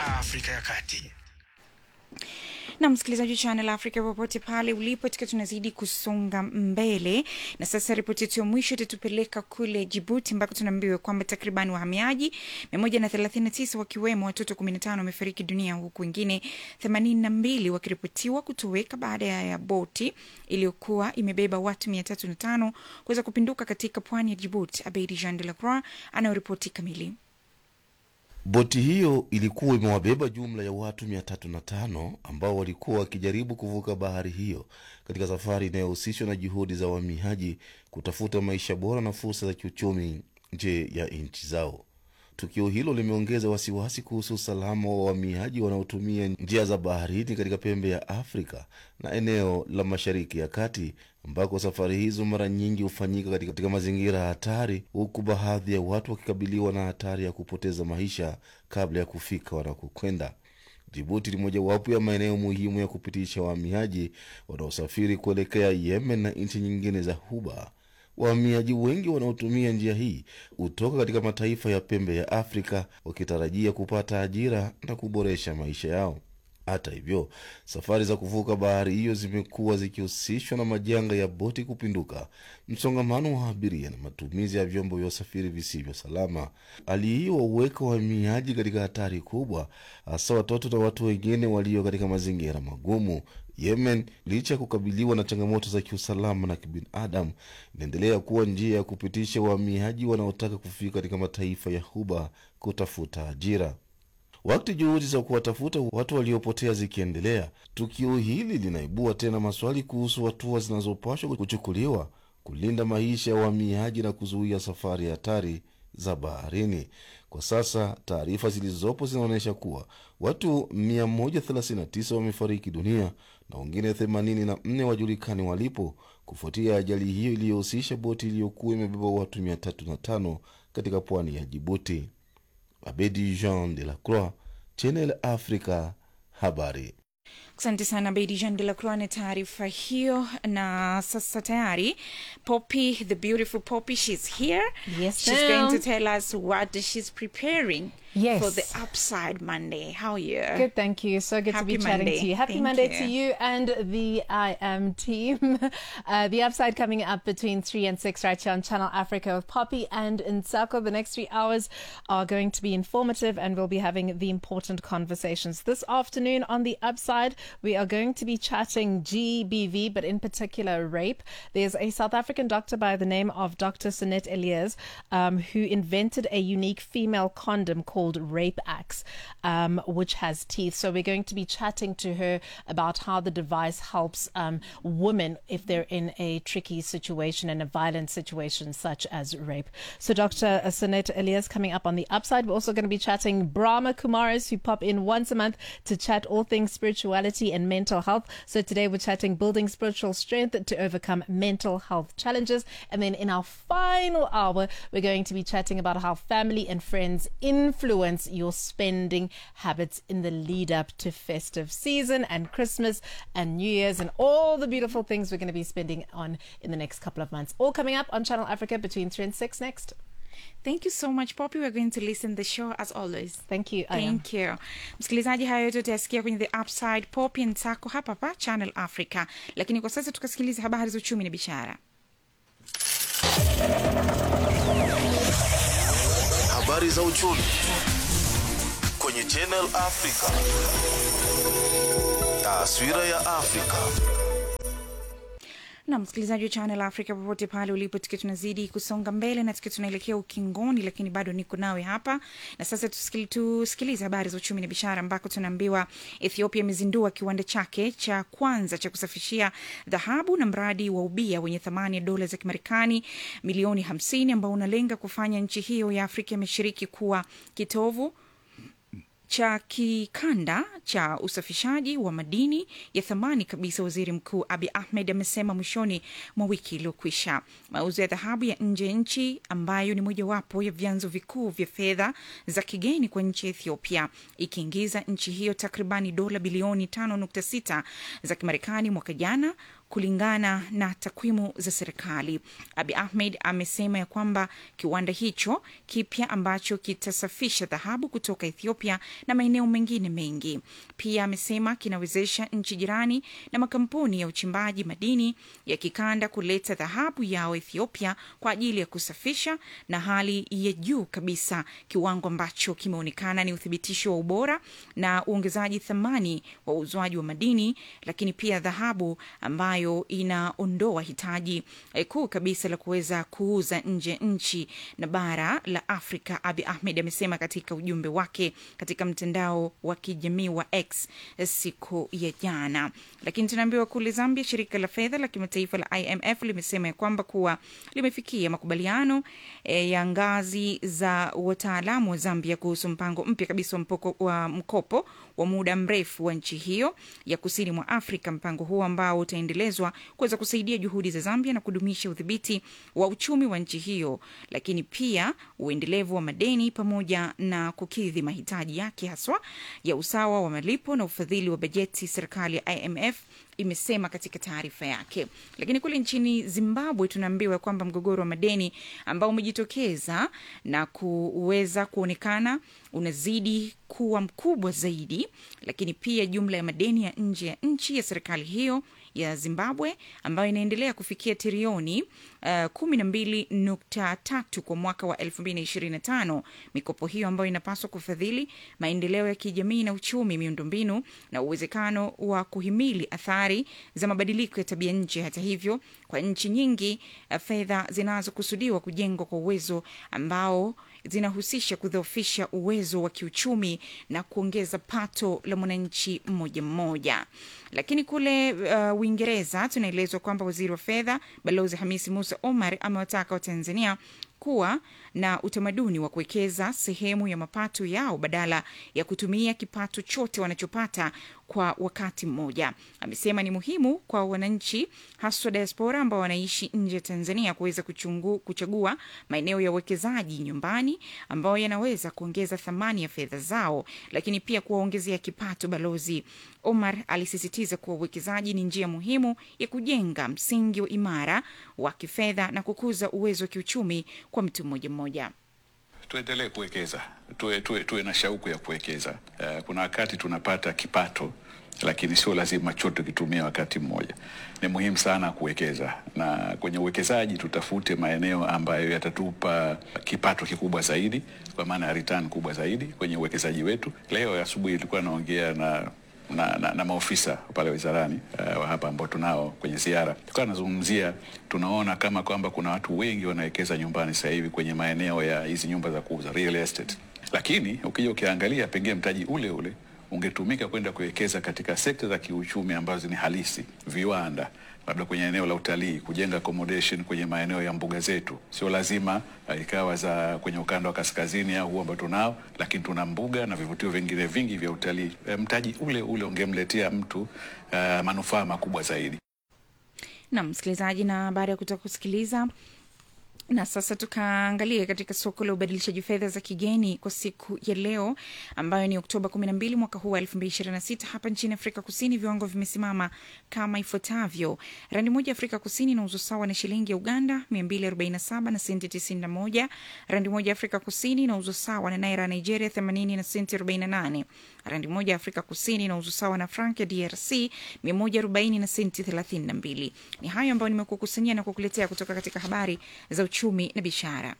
Afrika ya Kati. na msikilizaji wa Channel Africa popote pale ulipo, tukiwa tunazidi kusonga mbele, na sasa ripoti yetu ya mwisho itatupeleka kule Jibuti ambako tunaambiwa kwamba takriban wahamiaji mia moja na thelathini na tisa wakiwemo watoto kumi na tano wamefariki dunia huku wengine themanini na mbili wakiripotiwa kutoweka baada ya boti iliyokuwa imebeba watu mia tatu na tano kuweza kupinduka katika pwani ya Jibuti. Abeidi Jean de la Croix anayoripoti kamili. Boti hiyo ilikuwa imewabeba jumla ya watu 305 ambao walikuwa wakijaribu kuvuka bahari hiyo katika safari inayohusishwa na juhudi za wahamiaji kutafuta maisha bora na fursa za kiuchumi nje ya nchi zao. Tukio hilo limeongeza wasiwasi kuhusu usalama wa wahamiaji wanaotumia njia za baharini katika pembe ya Afrika na eneo la Mashariki ya Kati ambako safari hizo mara nyingi hufanyika katika, katika mazingira hatari, huku baadhi ya watu wakikabiliwa na hatari ya kupoteza maisha kabla ya kufika wanakokwenda. Jibuti ni mojawapo ya maeneo muhimu ya kupitisha wahamiaji wanaosafiri kuelekea Yemen na nchi nyingine za Ghuba. Wahamiaji wengi wanaotumia njia hii hutoka katika mataifa ya pembe ya Afrika wakitarajia kupata ajira na kuboresha maisha yao. Hata hivyo, safari za kuvuka bahari hiyo zimekuwa zikihusishwa na majanga ya boti kupinduka, msongamano wa abiria na matumizi ya vyombo vya usafiri visivyo salama. Hali hiyo wauweka wahamiaji katika hatari kubwa, hasa watoto na watu wengine walio katika mazingira magumu. Yemen, licha ya kukabiliwa na changamoto za kiusalama na kibinadamu, inaendelea kuwa njia ya kupitisha wahamiaji wanaotaka kufika katika mataifa ya Ghuba kutafuta ajira. Wakati juhudi za kuwatafuta watu waliopotea zikiendelea, tukio hili linaibua tena maswali kuhusu hatua zinazopaswa kuchukuliwa kulinda maisha ya wahamiaji na kuzuia safari hatari za baharini. Kwa sasa taarifa zilizopo zinaonyesha kuwa watu 139 wamefariki dunia na wengine 84 wajulikani walipo kufuatia ajali hiyo iliyohusisha boti iliyokuwa imebeba watu 305 katika pwani ya Jibuti. Abedi Jean de la Croix, Channel Africa, habari. Asante sana Bedi Jean de la Croix na taarifa hiyo. Na sasa tayari Poppy, the beautiful Poppy, she's here. Yes, she's ma'am. going to tell us what she's preparing Yes. for the Upside Monday. How are you? Good, thank you. So good Happy to be chatting Monday. to you. Happy Thank Monday you. to you and the I Am team. Uh, the upside coming up between 3 and 6 right here on Channel Africa with Poppy and Nsako. The next three hours are going to be informative and we'll be having the important conversations. This afternoon on the upside, we are going to be chatting GBV, but in particular rape. There's a South African doctor by the name of Dr. Sunette Elias um, who invented a unique female condom called Rape Axe, um, which has teeth. So we're going to be chatting to her about how the device helps um, women if they're in a tricky situation and a violent situation such as rape. So Dr. Sunette Elias coming up on the upside. We're also going to be chatting Brahma Kumaris who pop in once a month to chat all things spirituality and mental health. So today we're chatting building spiritual strength to overcome mental health challenges. And then in our final hour, we're going to be chatting about how family and friends influence your spending habits in the lead up to festive season and Christmas and New Year's and all the beautiful things we're going to be spending on in the next couple of months. All coming up on Channel Africa between 3 and 6 next. Thank you so much Poppy. We're going to listen the show as always. Thank you. I am. Thank you. Msikilizaji, hayo yote utayasikia kwenye The Upside Poppy Nsako hapa hapa Channel Africa, lakini kwa sasa tukasikiliza habari za uchumi na biashara. Habari za uchumi kwenye Channel Africa. Taswira ya Afrika. na msikilizaji wa Channel Africa popote pale ulipo, tukiwa tunazidi kusonga mbele na tukiwa tunaelekea ukingoni, lakini bado niko nawe hapa na sasa. Tusikili, tusikilize habari za uchumi na biashara, ambako tunaambiwa Ethiopia imezindua kiwanda chake cha kwanza cha kusafishia dhahabu na mradi wa ubia wenye thamani ya dola za Kimarekani milioni 50 ambao unalenga kufanya nchi hiyo ya Afrika ya Mashariki kuwa kitovu cha kikanda cha usafishaji wa madini ya thamani kabisa. Waziri Mkuu Abi Ahmed amesema mwishoni mwa wiki iliyokwisha. Mauzo ya dhahabu ya nje ya nchi ambayo ni mojawapo ya vyanzo vikuu vya fedha za kigeni kwa nchi ya Ethiopia, ikiingiza nchi hiyo takribani dola bilioni 5.6 za Kimarekani mwaka jana kulingana na takwimu za serikali. Abi Ahmed amesema ya kwamba kiwanda hicho kipya ambacho kitasafisha dhahabu kutoka Ethiopia na maeneo mengine mengi, pia amesema kinawezesha nchi jirani na makampuni ya uchimbaji madini ya kikanda kuleta dhahabu yao Ethiopia kwa ajili ya kusafisha na hali ya juu kabisa, kiwango ambacho kimeonekana ni uthibitisho wa ubora na uongezaji thamani wa uuzwaji wa madini, lakini pia dhahabu ambayo inaondoa hitaji eh, kuu kabisa la kuweza kuuza nje nchi na bara la Afrika. Abi Ahmed amesema katika ujumbe wake katika mtandao wa kijamii wa X siku ya jana. Lakini tunaambiwa kule Zambia, shirika la fedha la kimataifa la IMF limesema ya kwamba kuwa limefikia makubaliano e, ya ngazi za wataalamu wa Zambia kuhusu mpango mpya kabisa wa, mpoko, wa mkopo wa muda mrefu wa nchi hiyo ya kusini mwa Afrika. Mpango huo ambao utaendelezwa kuweza kusaidia juhudi za Zambia na kudumisha udhibiti wa uchumi wa nchi hiyo, lakini pia uendelevu wa madeni pamoja na kukidhi mahitaji yake haswa ya usawa wa malipo na ufadhili wa bajeti. Serikali ya IMF imesema katika taarifa yake. Lakini kule nchini Zimbabwe tunaambiwa kwamba mgogoro wa madeni ambao umejitokeza na kuweza kuonekana unazidi kuwa mkubwa zaidi, lakini pia jumla ya madeni ya nje ya nchi ya serikali hiyo ya Zimbabwe ambayo inaendelea kufikia trilioni kumi na mbili nukta tatu kwa mwaka wa elfu mbili na ishirini na tano. Mikopo hiyo ambayo inapaswa kufadhili maendeleo ya kijamii na uchumi, miundombinu na uwezekano wa kuhimili athari za mabadiliko ya tabia nchi. Hata hivyo, kwa nchi nyingi, uh, fedha zinazokusudiwa kujengwa kwa uwezo ambao zinahusisha kudhoofisha uwezo wa kiuchumi na kuongeza pato la mwananchi mmoja mmoja. Lakini kule uh, Uingereza tunaelezwa kwamba waziri wa fedha Balozi Hamisi Musa Omar amewataka Watanzania kuwa na utamaduni wa kuwekeza sehemu ya mapato yao badala ya kutumia kipato chote wanachopata kwa wakati mmoja. Amesema ni muhimu kwa wananchi haswa diaspora ambao wanaishi nje ya Tanzania kuweza kuchungu, kuchagua maeneo ya uwekezaji nyumbani ambayo yanaweza kuongeza thamani ya fedha zao, lakini pia kuwaongezea kipato. Balozi Omar alisisitiza kuwa uwekezaji ni njia muhimu ya kujenga msingi wa imara wa kifedha na kukuza uwezo wa kiuchumi kwa mtu mmoja mmoja. Tuendelee kuwekeza, tuwe, tuwe, tuwe na shauku ya kuwekeza. Uh, kuna wakati tunapata kipato lakini sio lazima chote kitumia wakati mmoja. Ni muhimu sana kuwekeza, na kwenye uwekezaji tutafute maeneo ambayo yatatupa kipato kikubwa zaidi, kwa maana ya return kubwa zaidi kwenye uwekezaji wetu. Leo asubuhi ilikuwa naongea na na, na, na maofisa pale wizarani uh, wa hapa ambao tunao kwenye ziara, tukawa nazungumzia, tunaona kama kwamba kuna watu wengi wanawekeza nyumbani sasa hivi kwenye maeneo ya hizi nyumba za kuuza real estate, lakini ukija ukiangalia, pengine mtaji ule ule ungetumika kwenda kuwekeza katika sekta za kiuchumi ambazo ni halisi, viwanda, labda kwenye eneo la utalii, kujenga accommodation kwenye maeneo ya mbuga zetu. Sio lazima uh, ikawa za kwenye ukanda wa kaskazini au huu ambao tunao, lakini tuna mbuga na vivutio vingine vingi vya utalii. E, mtaji ule ule ungemletea mtu uh, manufaa makubwa zaidi. Nam msikilizaji, na baada ya kutoka kusikiliza na sasa tukaangalia katika soko la ubadilishaji fedha za kigeni kwa siku ya leo ambayo ni Oktoba 12 mwaka huu wa 2026. Hapa nchini Afrika Kusini viwango vimesimama kama ifuatavyo: randi moja ya Afrika Kusini inauzwa sawa na shilingi ya Uganda 247 na senti 91. Randi moja ya Afrika Kusini inauzwa sawa na naira ya Nigeria 80 na senti 48. Randi moja ya Afrika Kusini inauzwa sawa na frank ya DRC 140 na senti 32. Ni hayo ambayo nimekukusanyia na kukuletea kutoka katika habari za uchumi na biashara.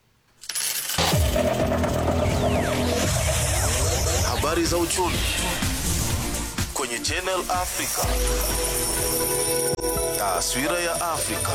Habari za uchumi kwenye Channel Africa. Taswira ya Afrika.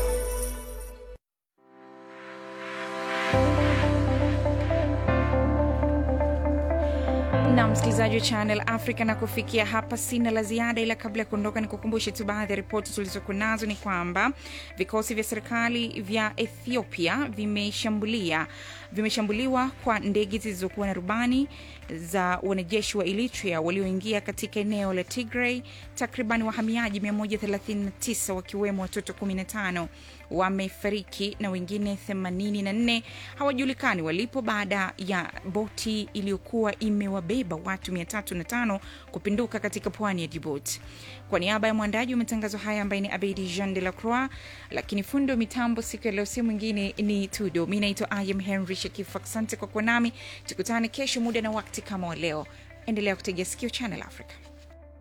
na msikilizaji wa Channel Africa, na kufikia hapa sina la ziada, ila kabla ya kuondoka, ni kukumbushe tu baadhi ya ripoti tulizokuwa nazo. Ni kwamba vikosi vya serikali vya Ethiopia vimeshambulia vimeshambuliwa kwa ndege zilizokuwa na rubani za wanajeshi wa Eritrea walioingia katika eneo la Tigray. Takriban wahamiaji 139 wakiwemo watoto 15 wamefariki na wengine 84 hawajulikani walipo baada ya boti iliyokuwa imewabeba watu 305 kupinduka katika pwani ya Djibouti. Kwa niaba ya mwandaji wa matangazo haya ambaye ni Abedi Jean de la Croix, lakini fundo mitambo siku ya leo si mwingine ni Tudo. Mi naitwa Ayam Henry Shakif. Asante kwa kuwa nami, tukutane kesho muda na wakati kama wa leo. Endelea kutegea sikio Channel Africa.